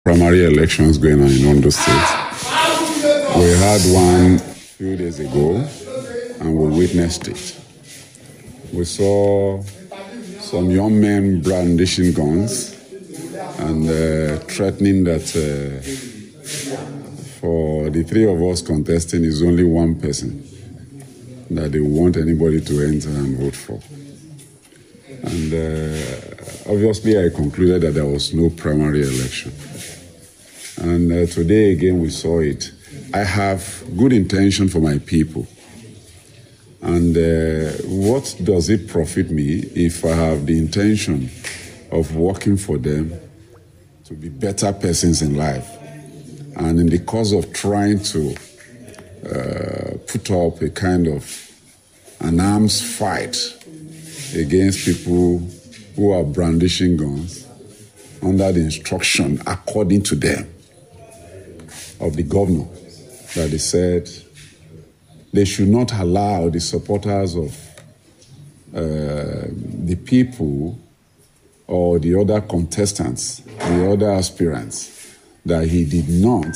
primary elections going on in Ondo State. We had one few days ago and we witnessed it. We saw some young men brandishing guns and uh, threatening that uh, for the three of us contesting is only one person that they want anybody to enter and vote for. And uh, obviously, I concluded that there was no primary election. And uh, today again, we saw it. I have good intention for my people. And uh, what does it profit me if I have the intention of working for them to be better persons in life? And in the course of trying to uh, put up a kind of an arms fight against people who are brandishing guns under the instruction, according to them, of the governor, that they said they should not allow the supporters of uh, the people or the other contestants, the other aspirants, that he did not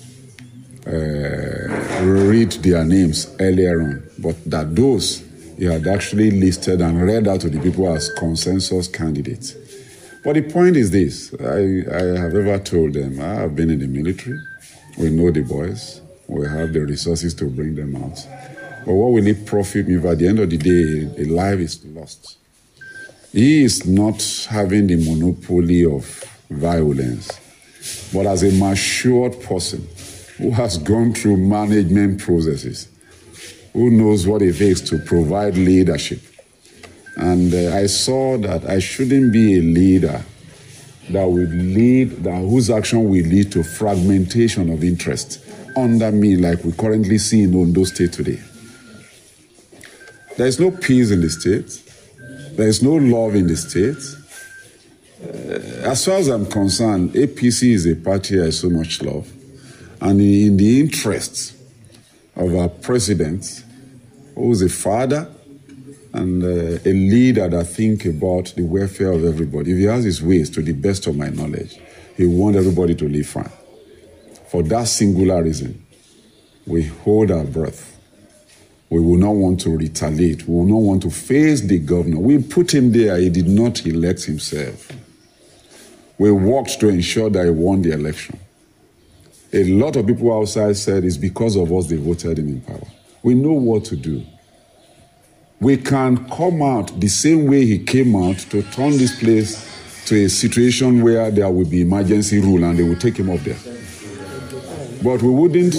uh, read their names earlier on, but that those he had actually listed and read out to the people as consensus candidates. But the point is this I, I have ever told them I have been in the military, we know the boys, we have the resources to bring them out. But what will it profit me if at the end of the day a life is lost? He is not having the monopoly of violence, but as a matured person who has gone through management processes, who knows what it takes to provide leadership. And uh, I saw that I shouldn't be a leader that would lead, that whose action will lead to fragmentation of interest under me, like we currently see in Ondo State today. There is no peace in the state. There is no love in the state. Uh, as far as I'm concerned, APC is a party I so much love. And in the interests of our president, who is a father and uh, a leader that think about the welfare of everybody. If he has his ways, to the best of my knowledge, he want everybody to live fine. For that singular reason, we hold our breath. We will not want to retaliate. We will not want to face the governor. We put him there. He did not elect himself. We worked to ensure that he won the election. A lot of people outside said it's because of us they voted him in power. We know what to do. We can come out the same way he came out to turn this place to a situation where there will be emergency rule and they will take him up there. But we wouldn't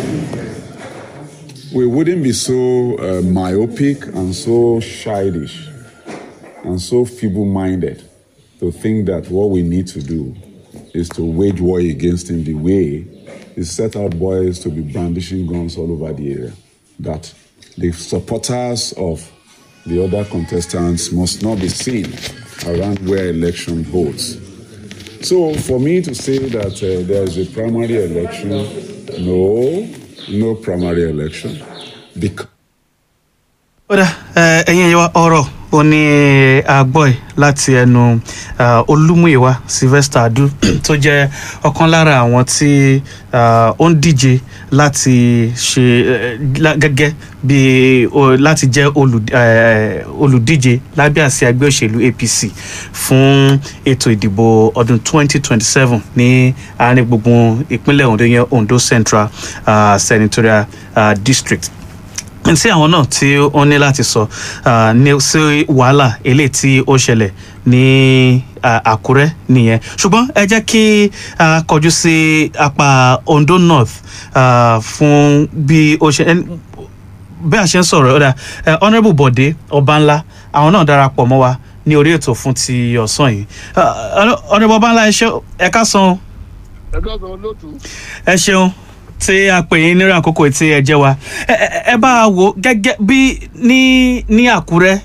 we wouldn't be so uh, myopic and so childish and so feeble-minded to think that what we need to do is to wage war against him the way he set out boys to be brandishing guns all over the area. That the supporters of the other contestants must not be seen around where election holds. So for me to say that uh, there is a primary election, no, no primary election. Because kódà ẹ̀yin ẹ̀yẹ wa ọ̀rọ̀ ó ní agbọ́ ẹ̀ láti ẹnu olúmúyẹ̀wá sylvester adu tó jẹ́ ọ̀kan lára àwọn tí ó ń díje láti ṣe gẹ́gẹ́ bí láti jẹ́ olùdíje lábẹ́ àsíá ẹgbẹ́ òṣèlú apc fún ètò ìdìbò ọdún 2027 ní àárín gbùngbùn ìpínlẹ̀ ondo yẹn ondo central uh, senatorial uh, district tí àwọn náà tí ó ní láti sọ ní sí wàhálà eléyìí tí ó ṣẹlẹ̀ ní àkúrẹ́ nìyẹn ṣùgbọ́n ẹ jẹ́ kí a kọjú sí apá ondo north fún bí ó ṣe bí a ṣe ń sọ̀rọ̀ ọ̀dà honourable bọ̀dé ọbanla àwọn náà darapọ̀ mọ́ wa ní orí ètò fún ti ọ̀sán yìí honourable ọbanla ẹ ká san. ẹ ká san lótú. ẹ ṣeun tí a pè yín nírú àkókò tí ẹ jẹ wa ẹ bá a wò gẹ́gẹ́ bí ní ní àkúrẹ́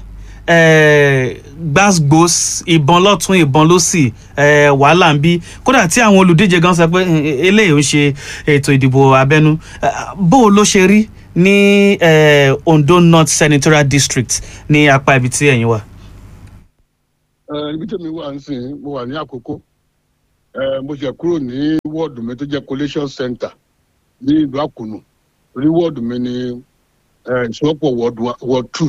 gbàgbós ìbọn lọ́tún ìbọn lọ́sì wàhálà ń bí kódà tí àwọn olùdíje gan sọ pé eléyìí ń ṣe ètò ìdìbò abẹ́nú bó o ló ṣe rí ní ondo north senatorial district ní apá ibi tí ẹ̀yin wà. ibi tí mi wà ń sìn mo wà ní àkókò ẹ mo ṣe kúrò ní wọ́ọ̀dù mi tó jẹ́ collation center ní ìlú àkùnù orí wọ́ọ̀dù mi ní ẹ ìṣọ́pọ̀ ward two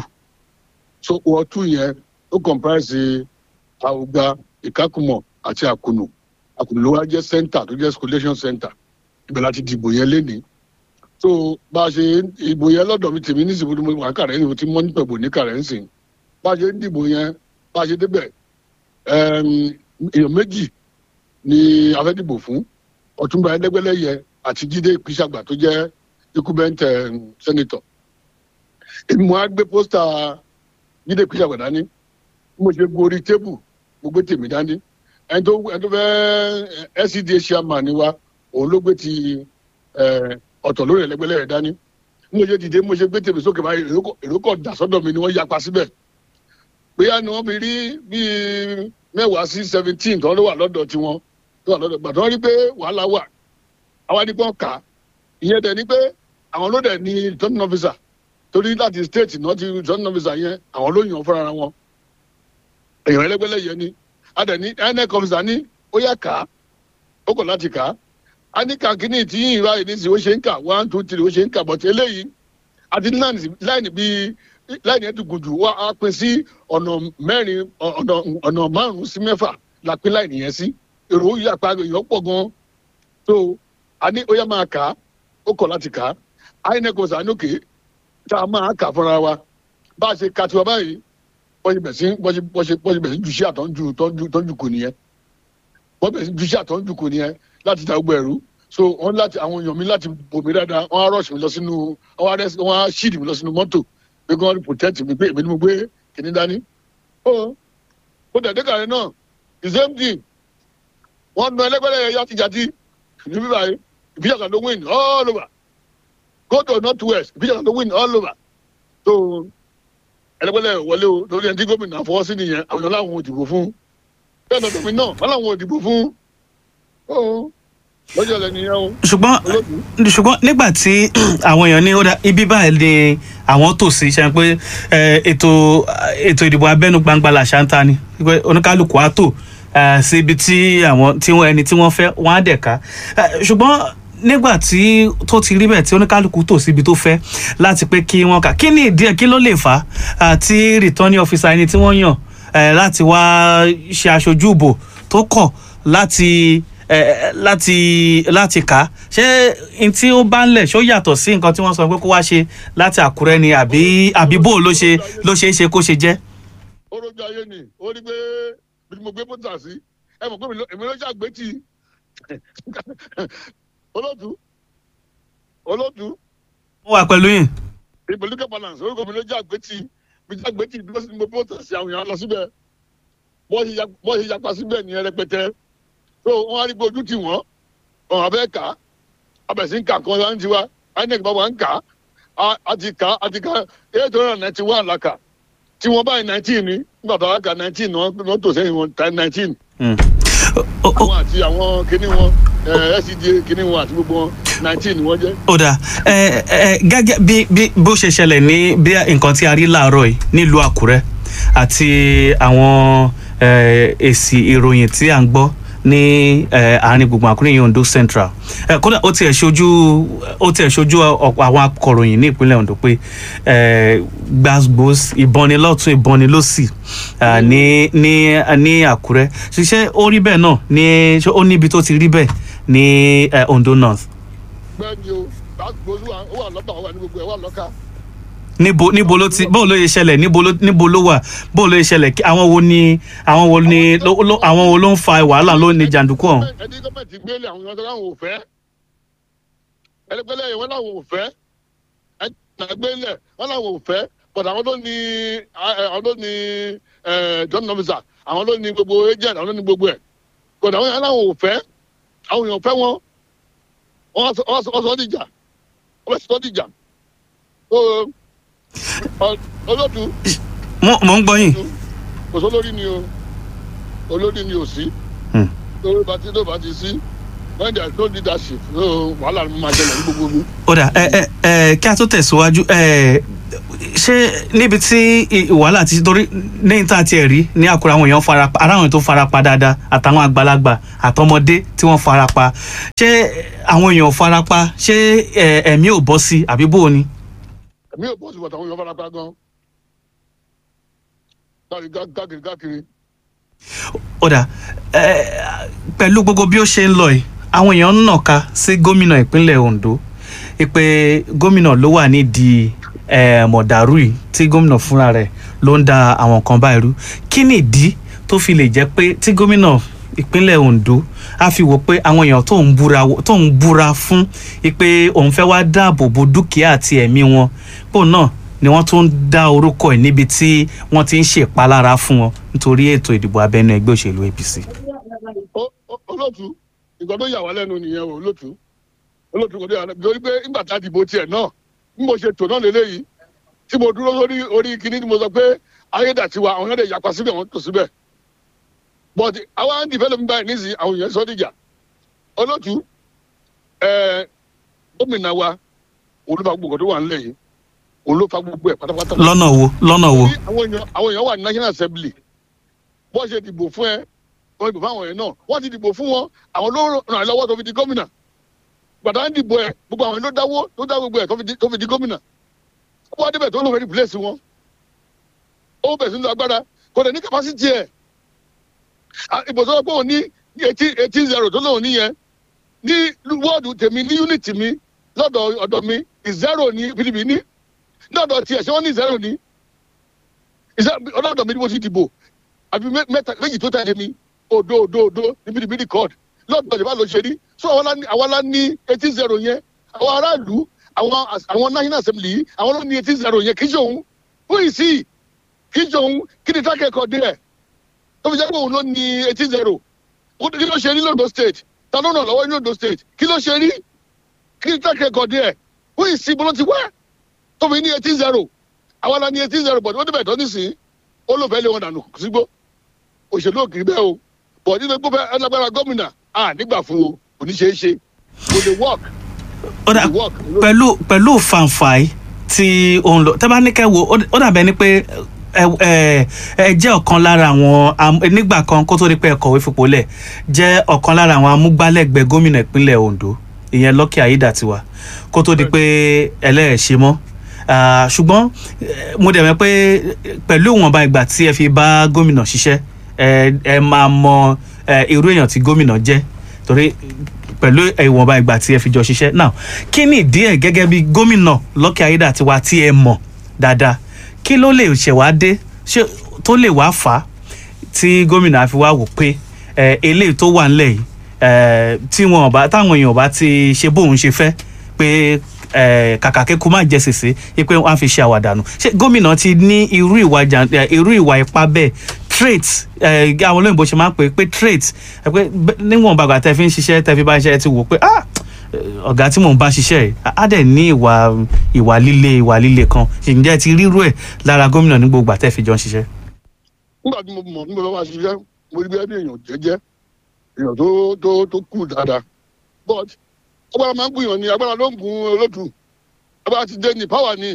so ward two yẹn ó comprise àwùgbà ìkákùmọ̀ àti àkùnù àkùnù ló wá jẹ́ center tó jẹ́ collation center ibẹ̀ láti dìbò yẹn lénìí so bá a ṣe ìbò yẹn lọ́dọ̀ mi tèmi ní ìsìnkú mo wà kàrẹ́ ní ti mọ́ nípa ìbò ní kàrẹ́ ń sìn bá a ṣe ń dìbò yẹn bá a ṣe débẹ̀ ẹm, èèyàn méjì ni a fẹ́ dìbò fún ọ̀túnba ẹlẹ́gbẹ́lẹ́yẹ àti jíde ìpínsàgbà tó jẹ́ ikúbẹ́ntẹ̀ sẹ́nitọ̀ èmi mo á gbé pósítà jíde ìpínsàgbà dání bí mo ṣe gorí tébù mo gbé tèmi dání ẹni tó ẹni tó fẹ́ scda chairman ni wa òun ló gbé ti ẹ, ọ̀tọ̀ lórí ẹlẹ́gbẹ́lẹ́yẹ dání bí mo ṣe dìde bí mo ṣe gbé tèmi sókè báyìí èrò kọ̀- èrò kọ̀ dà sọ́dọ̀ mi ni wọ́n yapa síbẹ̀ bóyá ni wọ́n fi rí bíi mẹ́wàá sí seventeen tó ló wà lọ́dọ̀ tiwọn tó wà lọ́dọ̀ gbàtọ́ rí pé wàhálà wà àwa ní kàn kà á ìyẹn dẹ̀ ni pé àwọn ló dẹ̀ ní returning officer torí láti state náà ti returning officer yẹn àwọn ló yàn fúnra wọn èèyàn ẹlẹ́gbẹ́lẹ́yẹ ni a dẹ̀ ní inec officer ní ó yà kà á ó kọ̀ láti kà á a ní kàkínní tí yìnyín báyìí ní sí ó ṣe ń kà one two three ó ṣe ń kà bọ̀tí eléyìí àti láìní bíi láìní ẹ̀ tó gùn jù wá á pín sí ọ̀nà mẹ́rin ọ̀nà ọ̀nà márùn-ún sí mẹ́fà la pín láìní yẹn sí èrò yàpá èèyàn pọ̀ gan-an so a ní ó yá máa kà á ó kọ̀ láti kà á inec ọ̀sán ànókè tá a máa kà fúnra wa bá a ṣe ka tiwa báyìí bọ́sẹ̀ bẹ̀ sí bọ́sẹ̀ bọ́sẹ̀ bọ́sẹ̀ bẹ̀ sí ju sí àtọ́jú tọ́jú tọ́jú kò nìyẹn wọ́n bẹ̀ sí ju sí àtọ́jú kò nìyẹn láti ta gbogbo ẹ̀rú so wọ́n láti àwọn èèyàn mi láti bò mí dáadáa wọ́n á rọ̀ṣì mi lọ sínú wọ́n á rẹ́sì wọ́n á ṣíìdì mi lọ sínú mọ́tò pé kí wọ́n protect mi pé èmi ni mo gbé kìnní dání. ó ó dẹ̀dẹ́ kàrẹ́ náà the same thing wọ́n nu ẹlẹ́gbẹ́lẹ́ yẹn yàtìjàtì ní bíbá yìí ìbíjàkà ló win all over go to north west ìbíjàkà ló win all over so ẹlẹ́gbẹ́lẹ́ wọlé o lórí ẹni tí gómìnà fọwọ́ sí nìyẹn àwọn ọ̀nà làwọn ò dìbò fún bẹ́ẹ̀ náà tóbi náà wọ́n làwọn ò dìbò fún ó lọ́jọ́ lẹ́nu yẹn o ṣùgbọ́n olóòtú. ṣùgbọ́n nígbà tí àwọn èèyàn ní ó dá ibi báyìí ni àwọn tò sí ṣe pé eh, ètò ètò ìdìbò abẹ́nú gbangba làṣà ń ta ni pé oníkálukú á tò eh, sí ibi tí àwọn tí wọ́n ẹni tí wọ́n fẹ́ wọ́n á dẹ̀ ká Eh, ṣùgbọ́n nígbà tí tó ti rí bẹ́ẹ̀ tí oníkálukú tò síbi tó fẹ́ láti pé kí wọ́n kà kí ni ìdí ẹ̀ kí ló lè fà á tí returning officer ẹni tí wọ́n yàn eh, láti wá ṣe aṣojú ìbò tó kọ̀ láti eh, láti láti kà á ṣé n tí ó bá ń lẹ̀ ṣó yàtọ̀ sí nǹkan tí wọ́n sọ pé kó wá ṣe láti àkúrẹ́ ni àbí àbí bó ló ṣe ló ṣe é ṣe kó ṣe jẹ́. ó rojú ayé ni ó rí pé bí mo gbé pọ́tà sí ẹ mọ̀ pé mi ló- èmi ló ṣàgbé tì í olóòtú olóòtú mo wà pẹ̀lú yín. political balance orúkọ mi ló ṣàgbé tì í mi ṣàgbé tì í bí wọ́n sì ní mo pọ́tà sí àwọn èèyàn lọ síbẹ̀ bọ́ọ̀ ṣe ya- bọ́ọ̀ ṣe yapa síbẹ̀ ní rẹpẹtẹ so wọ́n á rí pé ojú tì wọ́n ọ̀hún abẹ́ kà á abẹ̀sí ń kà kan láti tiwa inec bá wà ń kà á a ti kà á a ti kà á eight hundred and ninety one la kà tí wọ́n báyìí nineteen ní nígbà tó wá kà nineteen wọ́n tó sẹ́yìn wọn time nineteen Mm. O- o- àwọn àti àwọn kinní wọn ẹ scda kinní wọn àti gbogbo wọn nineteen ni wọ́n jẹ́. ó dáa ẹ ẹ gẹ́gẹ́ bí bí bó ṣe ṣẹlẹ̀ ní bí nǹkan tí a rí láàárọ̀ yìí nílùú àkúrẹ́ àti àwọn ẹ, èsì ìròyìn tí à ń gbọ́ ní ẹ, àárín gbùngbùn àkúrẹ́ yìí ondo central ẹ, kódà ó tiẹ̀ ṣojú ó tiẹ̀ ṣojú ọ̀pọ̀ àwọn akọ̀ròyìn ní ìpínlẹ̀ ondo pé ẹ, gbàgbós ìbọn ni lọ́tún ìbọn ni lọ́sì ẹ, ní ní ní àkúrẹ́ ṣiṣẹ́ ó rí bẹ́ẹ̀ náà ní ṣé ó níbi tó ti rí bẹ́ẹ̀ ní ẹ, ondo north. bẹ́ẹ̀ ni o gbàgbọ́sù ó wà lọ́tà ó wà ní gbogbo ẹ̀ wà lọ́ka. níbo níbo ló ti bó ló yẹ ṣẹlẹ̀ níbo ló níbo ló wà bó ló yẹ ṣẹlẹ̀ kí- àwọn wo ni àwọn wo ni ló ló- àwọn wo ló ń fa wàhálà ló ní jàǹdùkú ọ̀hún. ẹni gọ́ọ̀mẹ̀ntì gbélé àwọn ọ̀dọ́ láwọn ò fẹ́ ẹlẹgbẹ́lẹ́ yẹn wọ́n láwọn ò fẹ́ ẹni gbélé wọ́n láwọn ò fẹ́ but àwọn ló ní ẹ, àwọn ló ní ẹ, john nomisa àwọn ló ní gbogbo agent àwọn ló ní gbogbo ẹ̀ but àwọn yẹn láwọn ò fẹ́ àwọn èèyàn fẹ́ wọn wọ́n sọ- wọ́n sọ wọ́n sọ dìjà wọ́n sọ dìjà so ọ- olóòtú mo mo ń gbọ́ yín. kò sólórí ni o olórí ni ò sí Hmm. lórí bá ti ló bá ti sí when there is no leadership so wàhálà ni mo máa ṣẹlẹ̀ ní gbogbo mi. ó dà ẹ ẹ ẹ kí a tó tẹ̀síwájú ẹ ṣé níbi tí i- wàhálà ti torí lẹ́yìn tá a tiẹ̀ rí ní àkúrẹ́ àwọn èèyàn farapa ara àwọn tó farapa dáadáa àtàwọn àgbàlagbà àtọmọdé tí wọ́n farapa ṣé àwọn èèyàn farapa ṣé ẹ, ẹ̀mí ò bọ́ sí àbí bó o ni. èmi ò bọ́ sí bàtà àwọn èèyàn fara pa gan. káàkiri káàkiri káàkiri. ó dà ẹ pẹ̀lú gbogbo bí ó ṣe ń lọ yìí àwọn èèyàn ń nàka sí gómìnà ìpínlẹ̀ Ondo pé gómìnà ló wà nídìí ẹ, mọ̀dàrú yìí tí gómìnà fúnra rẹ̀ ló ń da àwọn kan báyìí rú kí ni ìdí tó fi lè jẹ́ pé tí gómìnà ìpínlẹ̀ Ondo á fi wò pé àwọn èèyàn tó ń búra tó ń búra fún pé òun fẹ́ wá dáàbò bo dúkìá àti ẹ̀mí wọn pò náà ni wọ́n tún ń dá orúkọ ẹ̀ níbi tí wọ́n ti ń ṣèpalára fún wọn nítorí ètò ìdìbò abẹ́nú ẹgbẹ́ òṣèlú APC. Ó- ó- olóòtú nǹkan tó yà wá lẹ́nu nìyẹn o olóòtú olóòtú kò dé àná torí pé nígbà tá a dìbò tiẹ̀ náà bí mo ṣe tò náà lélẹ́yìí tí mo dúró lórí orí kinní tí mo sọ pé ayédàtiwa àwọn èèyàn lè yapa síbẹ̀ wọ́n tò síbẹ̀ but àwa ń dìfẹ́ lómi báyìí nísìnyí àwọn èèyàn sọ dìjà olóòtú ẹ̀ẹ́ gómìnà wa olúfa gbogbo tó wà ńlẹ̀ yìí olúfa gbogbo ẹ̀ pátápátá lọ́nà wo lọ́nà wo. Bí àwọn èèyàn àwọn èèyàn wà ní national assembly bó ṣe dìbò fún ẹ wọ́n dìbò fún àwọn èèyàn náà wọ́n ti dìbò fún wọn àwọn ló ràn án lọ́wọ́ tó fi di gómìnà gbàdá ń dìbò ẹ gbogbo àwọn ló dáwó ló dá gbogbo ẹ tó fi di- tó fi di gómìnà ó wá débẹ̀ tó ló fẹ́ replace wọn ó bẹ̀ sínú agbára kò dẹ̀ ní capacity ẹ̀ À, ìbò sọ pé òun ní eighteen eighteen zero tó lóun níyẹn ní wọ́ọ̀dù tèmi ní unit mi lọ́dọ̀ ọ̀dọ̀ mi zero ní pdp ní lọ́dọ̀ tiẹ̀ ṣé wọ́n ní zero ní ìṣe ọlọ́dọ̀ mi ni mo ti dìbò àbí mẹ- mẹ́ta méjì tó tẹ̀lé mi odo odo odo níbi níbi ní court lọ́dọ̀ ìjọba ló ṣe rí so àwọn lá ní àwọn lá ní eighteen zero yẹn àwọn aráàlú àwọn as- àwọn national assembly yìí àwọn ló ní eighteen zero yẹn kì í ṣe òun who is he kì í ṣe òun kí ni track record rẹ̀ tó fi jẹ́ pé òun ló ní eighteen zero kí ló ṣe rí londo state ta ló ràn lọ́wọ́ ní londo state kí ló ṣe rí kí ni track record rẹ̀ who is he bolo ti wá tó fi ní eighteen zero àwa la ní eighteen zero but wọ́n débẹ̀ tọ́ nísìnyí ó ló fẹ́ lé wọn dànù sígbó òṣèlú òkìrí bẹ́ẹ̀ o bọ̀ nínú gbọ́fẹ́ ẹlẹ́gbẹ́ra gómìnà à nígbà fún o kò ní ṣeé ṣe kò lè work ó dà kò lè work. pẹ̀lú pẹ̀lú fanfai tí òun lọ tẹ́ bá ní kẹ́ wo ó- ó dàbẹ̀ ni pé ẹ ẹ ẹ jẹ́ ọ̀kan lára àwọn am- nígbà kan kó tó di pé ẹ kọ̀wé fipò lẹ̀ jẹ́ ọ̀kan lára àwọn amúgbálẹ́gbẹ̀ẹ́ gómìnà ìpínlẹ̀ Ondo ìyẹn Lucky Aiyedatiwa kó tó di pé ẹlẹ́ẹ̀ṣẹ̀ mọ́ Ah, ṣùgbọ́n eh, mo dẹ̀ mọ̀ pé pẹ̀lú ìwọ̀nba ìgbà tí ẹ fi bá gómìnà ṣiṣẹ́ ẹ ẹ máa mọ eh, irú èèyàn tí gómìnà jẹ́ torí pẹ̀lú ìwọ̀nba ìgbà tí ẹ fi jọ ṣiṣẹ́ now kí ni ìdí ẹ̀ gẹ́gẹ́ bí gómìnà Lucky Aiyedatiwa tí ẹ mọ̀ dáadáa kí ló lè ṣẹ̀wá dé ṣé tó lè wá fà á tí gómìnà fi wá wò pé ẹ eléyìí tó wà ńlẹ̀ yìí ẹ tí wọn bá táwọn èèyàn bá ti ṣe bóun ṣe fẹ́ pé ẹ kàkà kéku má jẹ sèse pé wọn á fi ṣe àwàdànù ṣé gómìnà ti ní irú ìwà jà ẹ, irú ìwà ipá bẹ́ẹ̀ trait ẹ àwọn olóyìnbó ṣe máa ń pè é pé trait ẹ pé bẹ- níwọ̀n bàgbà tẹ fi ń ṣiṣẹ́ tẹ fi bá ṣiṣẹ́ ẹ ti wò pé ah ọ̀gá tí mò ń bá ṣiṣẹ́ yìí á dẹ̀ ní ìwà ìwà líle ìwà líle kan ǹjẹ́ ẹ ti rírú ẹ̀ lára gómìnà ní gbogbo àtẹ́ fi jọ ń ṣiṣẹ́. nígbà tí mo mọ̀ nígbà tí wọ́n máa ṣiṣẹ́ mo rí bí ẹbí èèyàn jẹ́jẹ́ èèyàn tó tó tó kù dáadáa but agbára máa ń gbìyàn ní agbára ló ń gun olótù agbára ti dé ní power ní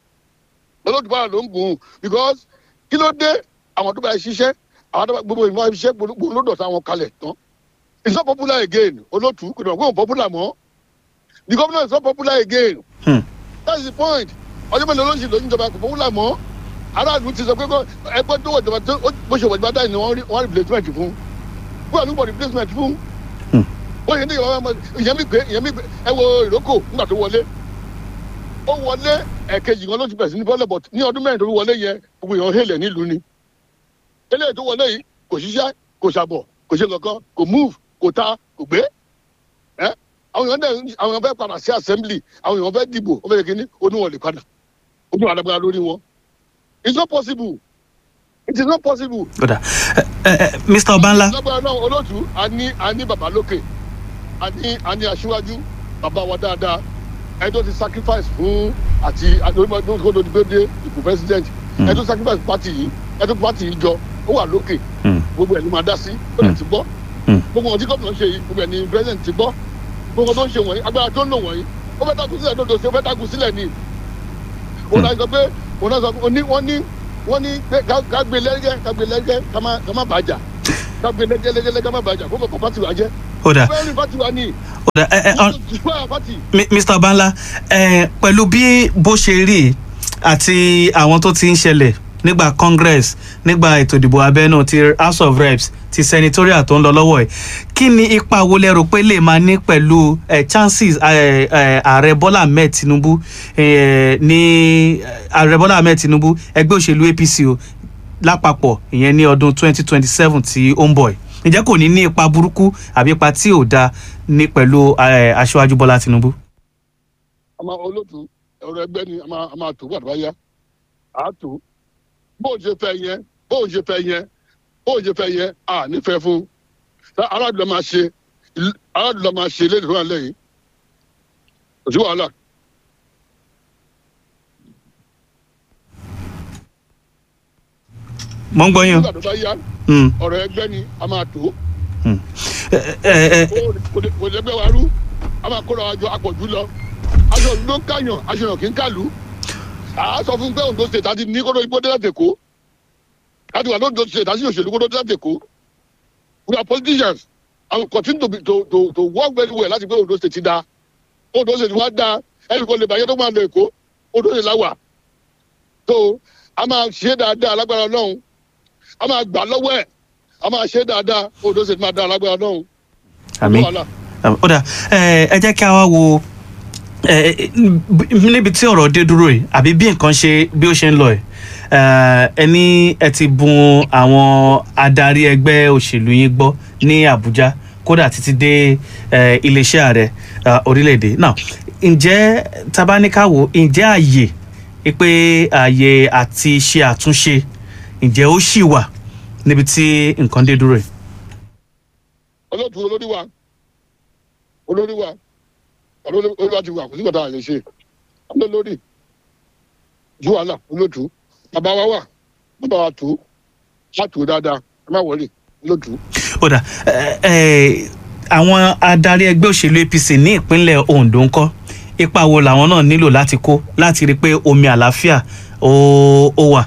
olótù power ló ń gun because kí ló dé àwọn tó bá ṣiṣẹ́ àwọn tó bá gbogbo ìmọ̀ ṣiṣẹ́ gbogbo ló dọ̀tá wọn kalẹ̀ tán it's not popular again olótù kò dọ̀ pé òun popular mọ́ the governor is not popular again Hmm. that's the point ọjọ́ mélòó ló ń ṣe lóyún ìjọba kò popular mọ́ aráàlú ti sọ pé kó ẹgbẹ́ tó wọ̀ ìjọba tó ó- bó ṣe wọ̀ ìjọba dáhùn ni wọ́n rí wọ́n replacement fún wọ́n àlùbọ̀ replacement fún Hmm. ó yẹ ní ìjọba máa ìyẹn mi gbé ìyẹn mi gbé ẹ wo ìrókò nígbà tó wọlé ó wọlé ẹ̀kejì kan ló ti bẹ̀rẹ̀ sí ní bọ́lẹ̀ bọ̀t ní ọdún mẹ́rin tó wọlé yẹn gbogbo èèyàn hélẹ̀ nílùú ni eléyìí tó wọlé yìí kò ṣiṣẹ́ kò ṣàbọ̀ kò ṣe kankan kò move kò ta kò gbé ẹ àwọn èèyàn dẹ̀ àwọn èèyàn fẹ́ padà sí assembly àwọn èèyàn fẹ́ dìbò ó fẹ́ yẹ kíní oníwọ̀n lè padà ó dún àdàgbà lórí wọn it's not possible it is not possible kódà ẹ ẹ ẹ Mr. Ọbánlá lágbára náà olóòtú a ní a ní bàbá lókè a ní a ní aṣíwájú bàbá wa dáadáa ẹni tó ti sacrifice fún àti àdókòdò gbédé ipò president ẹni tó sacrifice party yìí ẹni tó party yìí jọ ó wà lókè Hmm. gbogbo ẹ̀ ló máa dá sí ó lè ti gbọ́ Hmm. gbogbo ọtí gómìnà ṣe yìí gbogbo ẹni president ti gbọ́ gbogbo tó ń ṣe wọ̀nyí agbára tó ń lò wọ̀nyí ó fẹ́ takú sílẹ̀ lódò sí ó fẹ́ takú sílẹ̀ ni òun náà sọ pé òun náà sọ pé wọ́n ní wọ́n ní wọ́n ní pé ká- ká gbé lẹ́gẹ́ ká gbé lẹ́gẹ́ ká má ká má bàjá ká gbé lẹ́gẹ́ lẹ́gẹ́ ká má bàjá kó bọ̀ pàtì wa jẹ́ ó dà fẹ́ẹ́ rí pàtì wa ní ó dà ẹ ẹ ọ- ìfúnpá pàtì Mi- Mr. Banla ẹ pẹ̀lú bí bó ṣe rí àti àwọn tó ti ń ṣẹlẹ̀ nígbà Congress nígbà ètò ìdìbò abẹ́nú ti House of Reps ti senatorial tó ń lọ lọ́wọ́ ẹ̀ kí ni ipa wo lẹ rò pé lè máa ní pẹ̀lú eh, chances eh, eh, ààrẹ Bọ́lá Ahmed Tinubu eh, ní eh, ààrẹ Bọ́lá Ahmed Tinubu ẹgbẹ́ òṣèlú APC o lápapọ̀ ìyẹn ní ọdún 2027 tí ó ń bọ̀ ẹ̀ ǹjẹ́ kò ní ní ipa burúkú àbí ipa tí ò dáa ní pẹ̀lú eh, aṣáájú Bọ́lá Tinubu. àmà olóòtú ọ̀rọ̀ ẹgbẹ́ ni a máa a máa tó wà tó bá yá à á tó bó o ṣe fẹ́ yẹn bó o ṣe fẹ́ yẹn bó o ṣe fẹ́ yẹn à nífẹ̀ẹ́ fún Tá aráàlú lọ máa ṣe ìlú- aráàlú lọ máa ṣe lédè tó wà lẹ́yìn kò sí wàhálà mo ń gbọ́ yín o. nígbà tó bá yá Mm, ọ̀rọ̀ ẹgbẹ́ ni a máa tó mm. ẹ ẹ ẹ kò lè- kò lè gbé wa rú a máa kóra wa jọ apọ̀jù lọ aṣọ òdu ló ń kàyàn aṣọ yàn kì í kàlù à á sọ fún pé Ondo state àti ní kótó igbó dé láti Èkó láti wà lóńdó state àti òṣèlú kótó dé láti Èkó we are politicians and we continue to, be, to, to, to work very well láti pé Ondo state ti da Ondo state wa da ẹnì kan lè bàjẹ́ tó máa lọ Èkó Ondo state la wà so a máa ṣe dáadáa lágbára Ọlọ́run a máa gbà lọ́wọ́ ẹ̀ a máa ṣe dáadáa Ondo state máa da lágbára Ọlọ́run àmín wàhálà. ó dà ẹ ẹ jẹ́ kí a wá wo ẹ ẹ, níbi tí ọ̀rọ̀ dé dúró yìí àbí bí nǹkan ṣe bí ó ṣe ń lọ yìí ẹ ẹ ní ẹ ti bùn àwọn adarí ẹgbẹ́ òṣèlú yín gbọ́ ní Àbújá kódà títí dé ẹ, iléeṣẹ́ ààrẹ ẹ, orílẹ̀-èdè náà ǹjẹ́ tabaníkàwò ǹjẹ́ àyè pé àyè àti ṣe àtúnṣe ǹjẹ́ ó ṣì wà níbi tí nǹkan dé dúró yìí. olóòtú olórí wa olórí wa olórí olórí wa ti wà kò sí gbọdọ̀ àlè ṣe olórí ju wàhálà olóòtú bàbá wa wà bàbá wa tó wà tó dáadáa ẹ má wọlé olóòtú. ó dà ẹ ẹ àwọn adarí ẹgbẹ́ òṣèlú APC ní ìpínlẹ̀ Ondo ńkọ́ ipa wo làwọn náà nílò láti kó láti rí i pé omi àlàáfíà ó ó wà.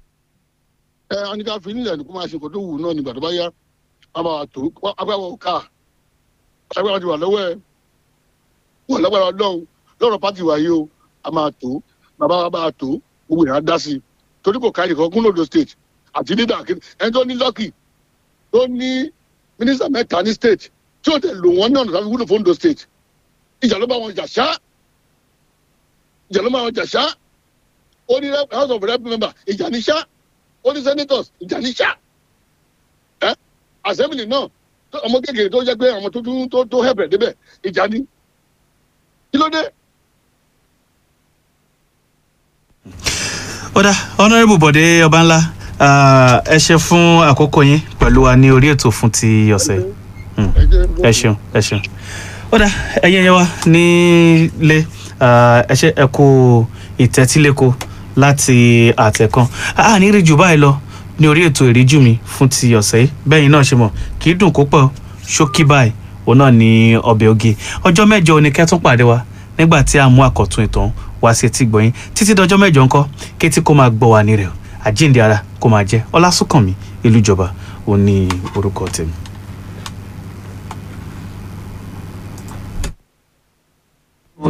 ẹ anika fi nílẹ̀ ní kó máa ṣe kó tó wù náà nígbà tó bá yá bàbá wa tó agbára wa ká agbára ti wà lọ́wọ́ ẹ wọ́n lágbára ọlọ́run lọ́rọ̀ pátì wa yìí o a máa tó bàbá wa bá a tó gbogbo ìhà dá sí i torí kò káyọ̀ kan gúnlódò state àti dídà kí ẹni tó ní lọ́kì tó ní mínísítà mẹ́ta ní state tí ó tẹ̀ lò wọ́n náà tàbí wúlò fún Ondo state ìjà ló bá wọn jà ṣá ìjà ló bá wọn jà ṣá ó ní rep- house of rep member ìjà ní ṣá ó ní senators ìjà ní ṣá ẹ assembly náà tó- ọmọ kékeré tó jẹ́ pé àwọn tó tún tó tó hẹ̀bẹ̀ débẹ̀ ìjà ní kí ló dé. ó dà honourable Bọ̀dé Ọbánlá ah, ẹ ṣe fún àkókò yín pẹ̀lú wa ní orí ètò fún ti ọ̀sẹ̀ yìí. Mm. ẹ jẹ́ ẹ ṣeun ẹ ṣeun ó dà ẹ̀yin ẹyẹ wa nílé ah, ẹ ṣe ẹ kú ìtẹ́tíléko láti àtẹ̀kan a ní rí jù báyìí lọ ní orí ètò ìríjú mi fún ti ọ̀sẹ̀ yìí bẹ́yìn náà ṣe mọ̀ kì í dùn kó pọ̀ ṣókí báyìí òun náà ní ọbẹ̀ oge ọjọ́ mẹ́jọ ni kẹ́tún pàdé wa nígbà tí a mú àkọ́tún ìtàn wá sí etí gbọ̀yìn títí dọjọ́ mẹ́jọ ńkọ́ kétí kó máa gbọ́ wa ní rẹ̀ o àjíǹde ara kó máa jẹ́ ọlásùnkànmí ìlú ìjọba òun ní orúkọ tèmi.